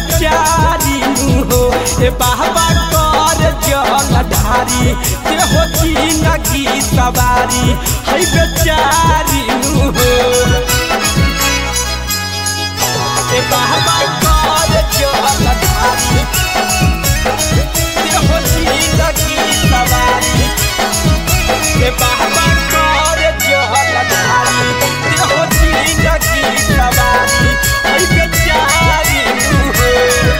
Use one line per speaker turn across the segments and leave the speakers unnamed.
बेचारी नु हो ए बाबा कर जल ढारी ते हो जिंदगी सवारी है बेचारी नु हो ए बाबा कर जल ढारी ते हो जिंदगी सवारी ए बाबा कर जल ढारी ते हो जिंदगी सवारी है बेचारी नु हो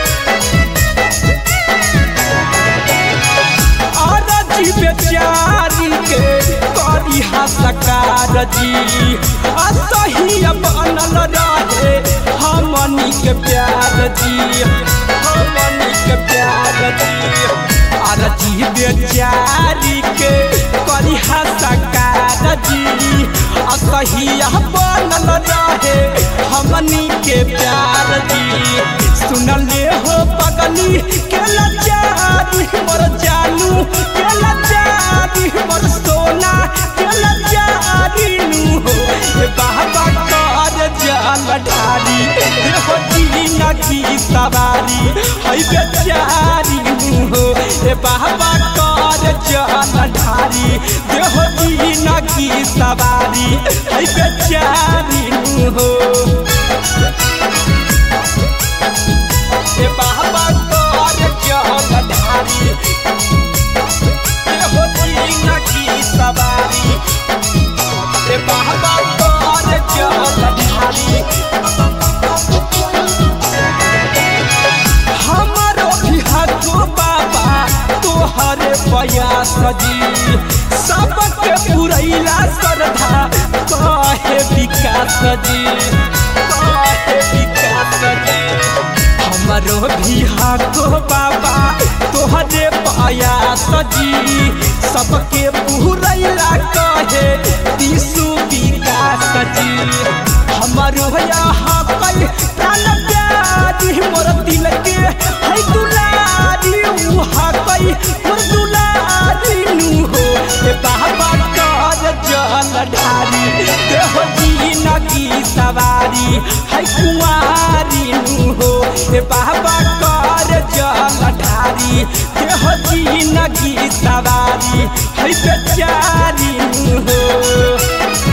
अरजी बेचारी के करी हसकार जी असही बनल रहे हमनी के प्यार जी हमनी के प्यार जी अरजी बेचारी के करी हसकार जी असही बनल रहे हमनी के प्यार जी सुनले हो पगली के लचारी मोर जानू के लचारी मोर सोना के लचारी नू हो ए बाबा कर जान ढारी हे हो जीना की सवारी है बेचारी नू हो ए बाबा कर जान ढारी हे हो जीना की सवारी है बेचारी नू हो ए बाबा कर जल ढारी ए हो जीना की सवारी ए बाबा कर जल ढारी हमारो भी हको बाबा तोहरे प्रयास जी सबके पुरैला श्रद्धा कहे विकास जी कहे विकास जी हमारो भी हको बाबा तोहरे प्रयास जी सबके पुरैला कहे दिसु विकास जी हमारो यहाँ कई प्राण प्यारी मोर दिल के है दुलारी उहा कई मोर दुलारी नु हो ए बाबा कर जल ढारी देह जीना की सवारी है कुंवारी नु हो ए बाबा कर जल ढारी देह जीना की सवारी है बेचारी नु हो